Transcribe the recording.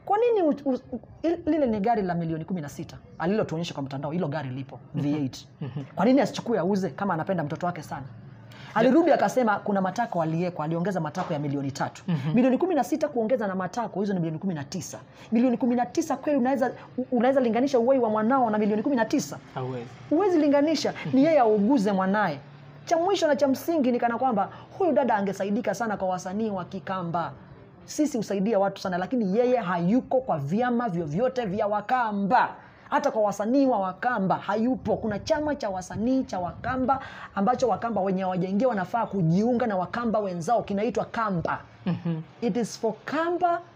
kwa nini u, u, u, il- lile ni gari la milioni kumi na sita alilotuonyesha kwa mtandao hilo gari lipo v8 kwa nini asichukue auze kama anapenda mtoto wake sana alirudi akasema kuna matako aliekwa aliongeza matako ya milioni tatu milioni kumi na sita kuongeza na matako hizo ni milioni kumi na tisa milioni kumi na tisa kweli unaweza unaweza linganisha uwai wa mwanao na milioni kumi na tisa hauwezi huwezi linganisha ni yeye auguze mwanaye cha mwisho na cha msingi ni kana kwamba huyu dada angesaidika sana kwa wasanii wa kikamba sisi husaidia watu sana lakini yeye hayuko kwa vyama vyovyote vya wakamba hata kwa wasanii wa wakamba hayupo kuna chama cha wasanii cha wakamba ambacho wakamba wenye hawajaingia wanafaa kujiunga na wakamba wenzao kinaitwa kamba it is for kamba